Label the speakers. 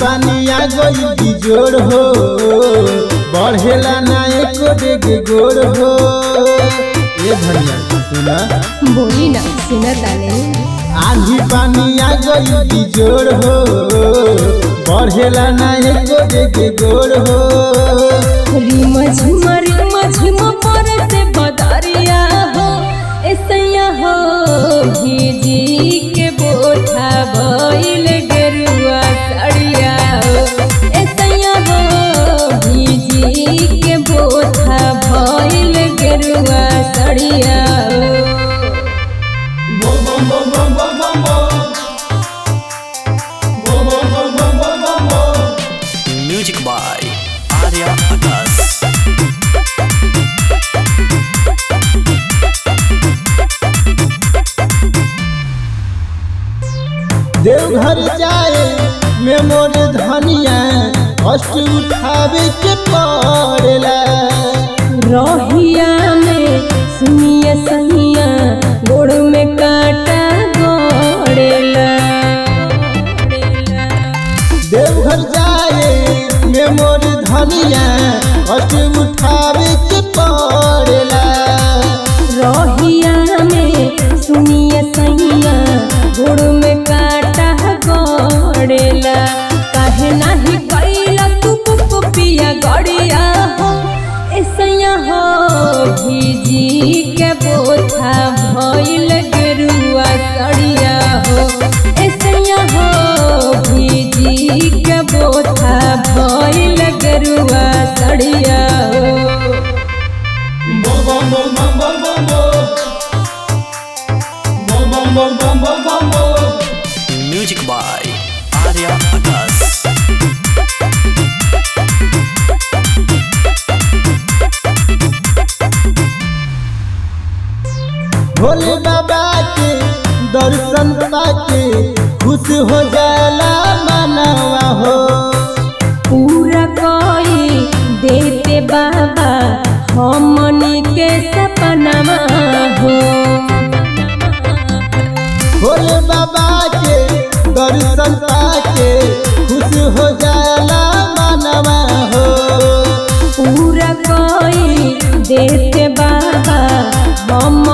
Speaker 1: पानी आ गई बिजोड़ हो बढ़ेला ना एको डेग गोड़ हो ये धनिया सुना
Speaker 2: बोली ना सुना ताने
Speaker 1: आंधी पानी आ गई बिजोड़ हो बढ़ेला ना एको डेग गोड़ हो
Speaker 2: रिम झिम रिम झिम पर से बदरिया हो ऐसैया हो भीजी के बोठा भइल गेरुआ सड़िया हो ऐसैया हो भीजी के बोठा भइल गेरुआ सड़िया हो
Speaker 3: Music by Arya Akas.
Speaker 1: Deoghar जाए में मोर धनिया कष्ट उठावे के पड़ेला
Speaker 2: रहिया में सुनिए सहिया गोड़ में काटा गोड़ेला
Speaker 1: देवघर जाए में मोर धनिया कष्ट उठावे के पड़ेला
Speaker 2: रहिया में सुनिए सहिया गोड़ में काटा गोड़ेला काहे नाही कैला तू पिया गड़िया हो ऐसैया हो भीजी के बोथा भइल गेरुआ सड़िया हो ऐसैया हो भीजी के बोथा भइल गेरुआ सड़िया हो
Speaker 3: Music by Arya Akas.
Speaker 1: Bhole बाबा के दर्शन पाके खुश हो जाला मनवा हो
Speaker 2: पूरा कोई देते बाबा हमनी के सपनावा हो
Speaker 1: भोले बाबा के दर्शन पाके खुश हो जाला मनवा हो
Speaker 2: पूरा कोई देते बाबा हम